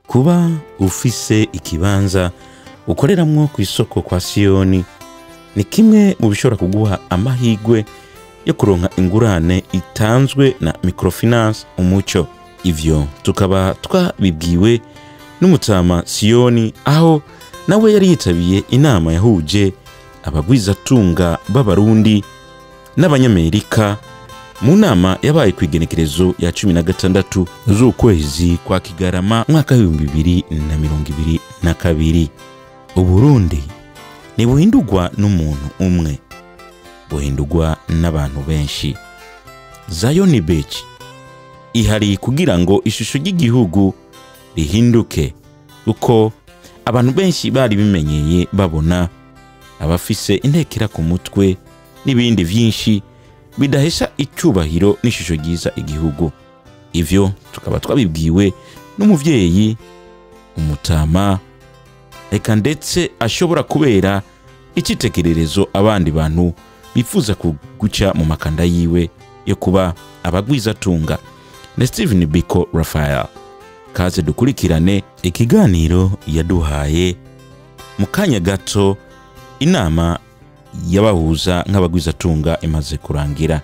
kuba ufise ikibanza ukoreramwo ku isoko kwa siyoni ni kimwe mu bishobora kuguha amahirwe yo kuronka ingurane itanzwe na microfinance umuco ivyo tukaba twabibwiwe n'umutama siyoni aho nawe yari yitabiye inama yahuje abagwizatunga b'abarundi n'abanyamerika mu nama yabaye ku igenekerezo ya cumi na gatandatu z'ukwezi kwa kigarama mwaka w'ibihumbi bibiri na mirongo ibiri na kabiri uburundi ntibuhindurwa n'umuntu umwe buhindurwa n'abantu benshi zayoni beach ihari kugira ngo ishusho ry'igihugu rihinduke kuko abantu benshi bari bimenyeye babona abafise intekera ku mutwe n'ibindi byinshi bidahesha icyubahiro n'ishusho ryiza igihugu ivyo tukaba twabibwiwe n'umuvyeyi umutama reka ndetse ashobora kubera icyitegererezo abandi bantu bifuza kuguca mu makanda yiwe yo kuba abagwizatunga na steven biko rafael kaze dukurikirane ikiganiro yaduhaye mu kanya gato inama yabahuza nk'abagwizatunga imaze kurangira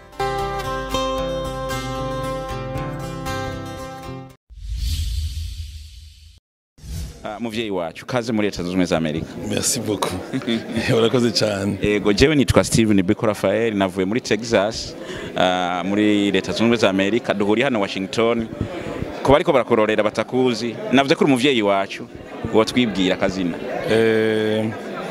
muvyeyi wacu kaze muri leta zunze ubumwe za amerika merci beaucoup urakoze cyane ego jewe nitwa steven biko rafael navuye muri texas ah, muri leta zunze ubumwe za amerika duhuriye hano washington ku bariko barakurorera batakuzi navuze ko uri umuvyeyi wacu wotwibwira akazina Eh,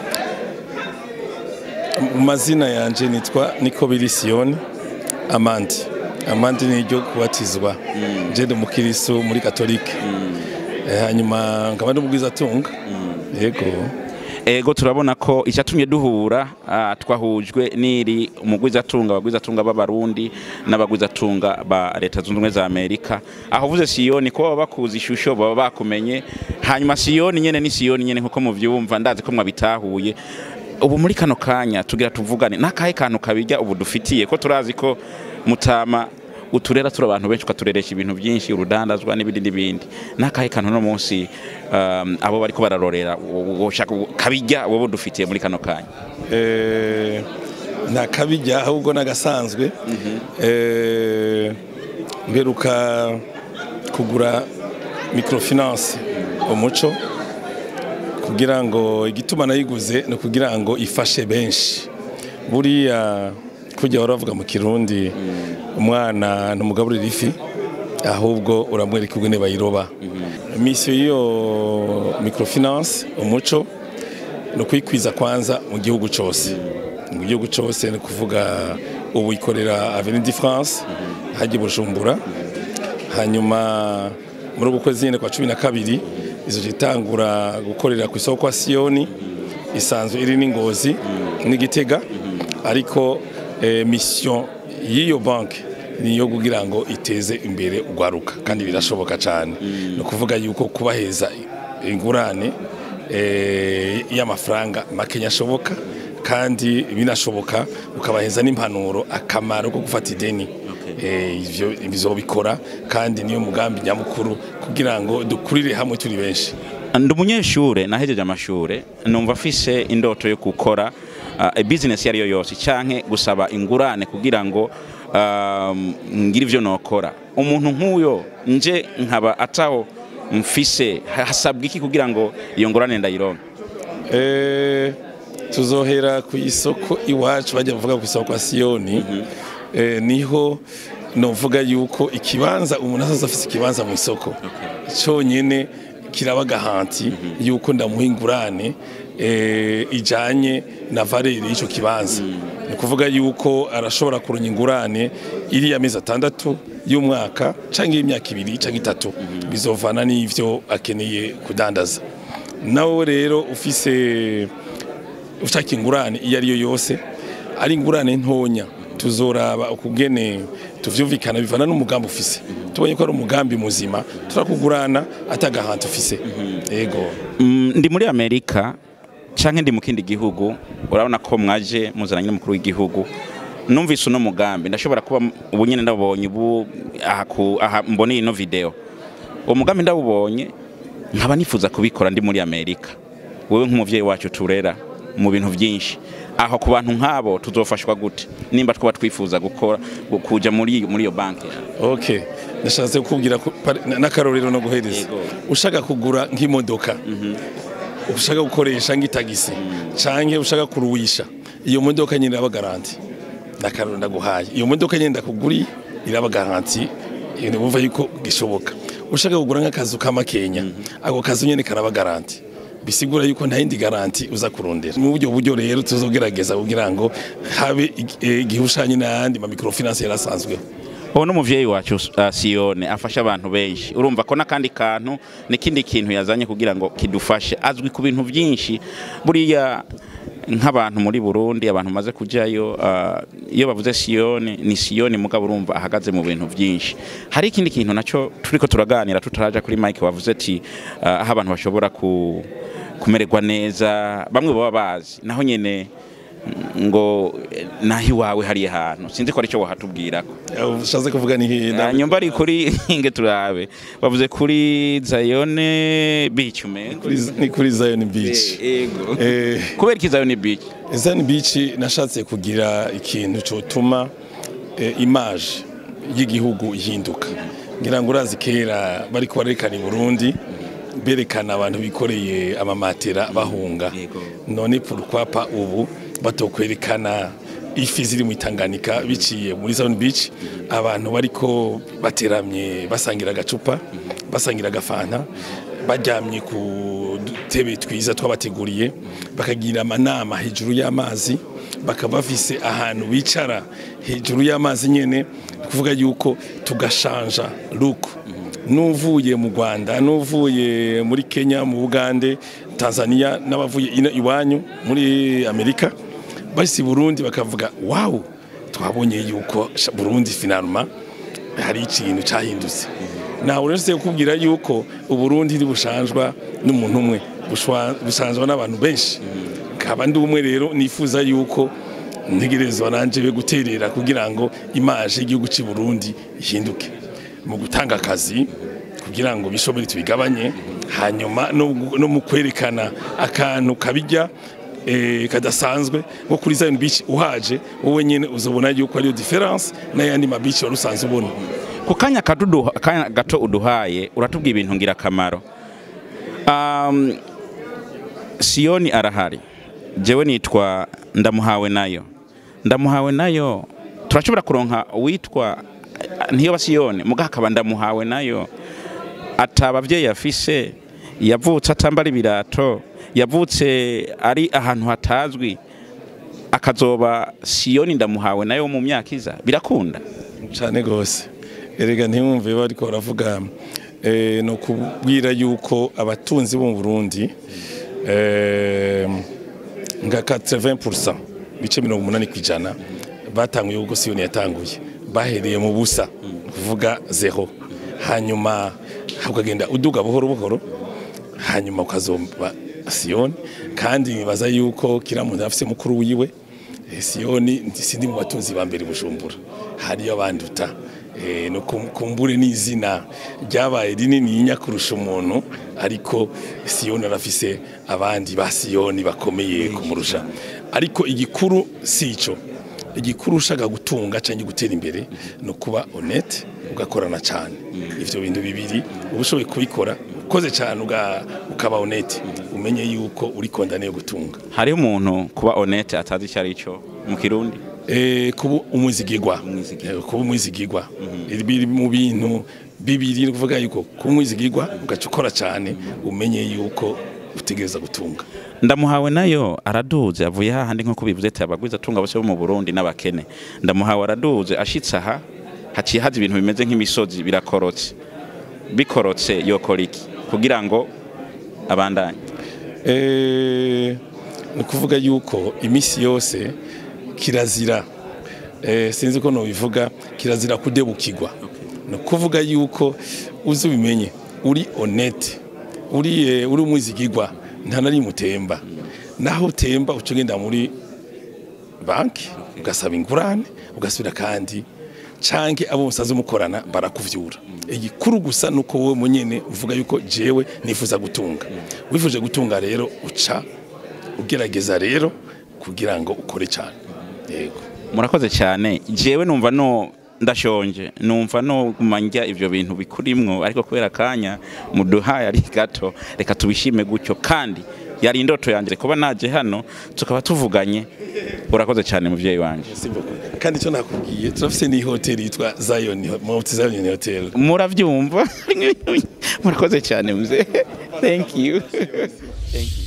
mu mazina yanje nitwa niko biri siyoni amandi amandi ni iryo kubatizwa je ndi umukiristo muri katolike Eh, hanyuma nkaba ndi umugwizatunga yego ego turabona ko icyatumye duhura ah, twahujwe n'iri umugwizatunga abagwizatunga b'abarundi n'abagwizatunga ba leta zunze ubumwe za amerika aho uvuze siyoni ko baba bakuzi ishusho baba bakumenye hanyuma siyoni nyene ni siyoni nyene nkuko muvyumva ndazi ko mwabitahuye ubu muri kano kanya tugira tuvugane n'akahe kantu kabijya ubu dufitiye ko turazi ko mutama uturera turi abantu benshi ukatureresha ibintu byinshi urudandazwa n'ibindi n'ibindi n'akahe kantu no munsi um, abo bariko bararorera woshaka kabijya wowe dufitiye muri kano kanya Eh, nta kabijya ahubwo n'agasanzwe Eh, mperuka kugura microfinance umuco kugira ngo igituma nayiguze ni ukugira ngo ifashe benshi buriya kujya baravuga mu kirundi umwana ntumugaburira ifi ahubwo uramwereka ubwene bayiroba misiyo y'iyo microfinance umuco ni ukuyikwiza kwanza mu gihugu cyose mu gihugu cyose ni ukuvuga ubu ikorera avenue de france hajya i bujumbura hanyuma muri uku kwezi nyine kwa cumi na kabiri izo itangura gukorera ku isoko kwa siyoni isanzwe iri n'ingozi n'igitega ariko eh, mission y'iyo banki ni iyo kugira ngo iteze imbere urwaruka kandi birashoboka cyane ni ukuvuga yuko kubaheza ingurane eh, y'amafaranga makenya ashoboka kandi binashoboka ukabaheza n'impanuro akamaro ko gufata ideni Eh, ivyo bizobikora kandi niyo mugambi nyamukuru kugira ngo dukurire hamwe turi benshi ndi umunyeshure nahejeje amashure numva afise indoto yo gukora uh, business iyo ari yo yose canke gusaba ingurane kugira ngo um, ngire ivyo nokora umuntu nk'uyo nje nkaba ataho mfise hasabwa iki kugira ngo iyo ngurane ndayironke Eh, tuzohera ku isoko iwacu bajya bavuga ku isoko kwa siyoni eh, niho novuga yuko ikibanza umuntu azaza afise ikibanza mu isoko cyonyine kiraba gahanti yuko ndamuha ingurane eh, ijanye na valeri y'ico kibanza ni ukuvuga yuko arashobora kuronka ingurane iriya mezi atandatu y'umwaka canke y'imyaka ibiri canke itatu bizovana n'ivyo akeneye kudandaza nawe rero ufise ushaka ingurane iyo ari yo yose ari ingurane ntonya tuzoraba ukugene tuvyumvikana bivana n'umugambi ufise tubonye ko ari umugambi muzima turakugurana atagahantu ufise yego Mm, ndi muri amerika canke ndi mu kindi gihugu urabona ko mwaje muzananye n'umukuru w'igihugu numvise uno mugambi ndashobora kuba m- ubu nyene ndabonye ubu aha ku- aha mboneye ino video uwo mugambi ndawubonye nkaba nifuza kubikora ndi muri amerika wowe nk'umuvyeyi wacu turera mu bintu byinshi aho ku bantu nk'abo tuzofashwa gute nimba twaba twifuza gukora kuja muri muri iyo banki okay nashatse kukubwira ko- pari- na- n'akarorero no guhereza Yego. ushaka kugura nk'imodoka ushaka gukoresha nk'itagisi canke ushaka kuruwisha iyo modoka nyine iraba garanti n'akarorero ndaguhaye iyo modoka nyine ndakuguriye iraba garanti ibintu bumva yuko gishoboka ushaka kugura nk'akazu k'amakenya ako kazu nyine karaba garanti bisigura yuko nta yindi garanti uza kurondera mu buryo buryo rero tuzogerageza kugira ngo habe ig- eh, igihushanye n'ayandi ma microfinance yarasanzweho ubu n'umuvyeyi wacu uh, siyone afasha abantu benshi urumva ko n'akandi kantu n'ikindi kintu yazanye kugira ngo kidufashe azwi ku bintu byinshi buriya nk'abantu muri burundi abantu maze kujyayo uh, iyo bavuze siyone ni siyone mugabo urumva ahagaze mu bintu byinshi hari ikindi kintu nacyo turiko turaganira tutaraja kuri mike wavuze ati uh, aho abantu bashobora ku, kumererwa neza bamwe baba bazi naho nyene ngo eh, naho iwawe hariya hantu sinzi ko aricyo wahatubwirako ushatse kuvuga ni hina nyumba ari kuri nge turabe bavuze kuri zayone beach umengo Kuri- ni kuri Zion Beach ego eh kubera iki zayone beach Zion Beach nashatse kugira ikintu cyotuma eh, image y'igihugu ihinduka ngira ngo urazi kera bari barerekana i Burundi berekana abantu bikoreye amamatera bahunga Yego. none pourquoi pas ubu batokwerekana ifi ziri mu itanganika biciye muri Zion Beach abantu bariko bateramye basangira agacupa basangira agafanta baryamye ku dutebe twiza twabateguriye bakagira amanama hejuru y'amazi bakaba bafise ahantu bicara hejuru y'amazi nyene ni kuvuga yuko tugashanja look n'uvuye mu Rwanda n'uvuye muri Kenya mu Bugande Tanzania n'abavuye ino iwanyu muri Amerika basi Burundi bakavuga wow twabonye yuko sha- Burundi finalement hari ikintu cyahindutse nawe uretse kukubwira yuko uburundi ntibushanjwa n'umuntu umwe bushwa- bushanjwa n'abantu benshi nkaba ndi umwe rero nifuza yuko ntegerezwa nanje be guterera kugira ngo imaje y'igihugu cy'i Burundi ihinduke mu gutanga akazi kugira ngo bishobore tubigabanye hanyuma no, no mu kwerekana akantu kabijya eh, kadasanzwe nko kuri Zion Beach uhaje wowe nyene uzobona yuko ariyo difference n'ayandi ma beach wari usanzwe ubona ku kanya kadudu- akanya gato uduhaye uratubwira ibintu ngirakamaro um, siyoni arahari jewe nitwa ndamuhawe nayo ndamuhawe nayo turashobora kuronka uwitwa ntiyoba siyoni muga hakaba ndamuhawe nayo ata abavyeyi afise yavutse atambara ibirato yavutse ari ahantu hatazwi akazoba siyoni ndamuhawe nayo mu myaka iza birakunda cyane rwose erega ntimwumve bariko baravuga eh, no kubwira yuko abatunzi bo mu Burundi eh, nka 80% bice 80 kwijana batanguye ubwo Siyoni yatanguye bahereye mu busa kuvuga zero hanyuma ukagenda uduga buhoro buhoro hanyuma ukazomba Siyoni kandi nibaza yuko kira muntu afise mukuru wiwe Eh, Siyoni sindi mu batunzi ba mbere Bujumbura hariyo abanduta eh, no kum- kumbure n'izina ryabaye rinini inya kurusha umuntu ariko Siyoni arafise abandi ba Siyoni bakomeye kumurusha ariko igikuru sico igikuru ushaka gutunga cyangwa gutera imbere no kuba honnête ugakorana cyane ivyo bintu bibiri uba ushoboye kubikora ukoze cyane uga- ukaba honnête umenye yuko uri kondane yo gutunga hariho umuntu kuba honete atazi icyo ari cyo mu kirundi Eh, kuba umwizigirwa Umwizigirwa. Eh, kuba umwizigirwa biri mu bintu bibiri ni kuvuga yuko kuba umwizigirwa ugaca ukora cyane umenye yuko utegereza gutunga ndamuhawe nayo araduze avuye hahandi nk'uko bivuze ati abagwiza atunga bose bo mu burundi n'abakene ndamuhawe araduze ashitse aha haciye haza ibintu bimeze nk'imisozi birakorotse bikorotse yokora iki kugira ngo abandanye Eh, ni ukuvuga yuko iminsi yose kirazira eh, sinzi ko nobivuga kirazira kudebukirwa ni ukuvuga yuko uzi ubimenye uri honnête uri eh, uri umwizigirwa nta nari mutemba naho utemba uca ugenda muri banki ugasaba ingurane ugasubira kandi canke abo musaze mukorana barakuvyura igikuru gusa nuko wowe munyene uvuga yuko jewe nifuza gutunga wifuje gutunga rero uca ugerageza rero kugira ngo ukore cyane yego murakoze cyane jewe numva no ndashonje numva no kumanja ivyo bintu bikurimwo ariko kubera kanya muduhaye ari gato reka tubishime gutyo kandi yari indoto yanjye kuba naje hano tukaba tuvuganye urakoze cyane muvyeyi wanje kandi icyo nakubwiye turafise ni hoteli yitwa Zion Mount Zion Hotel muravyumva murakoze cyane muzee thank you thank you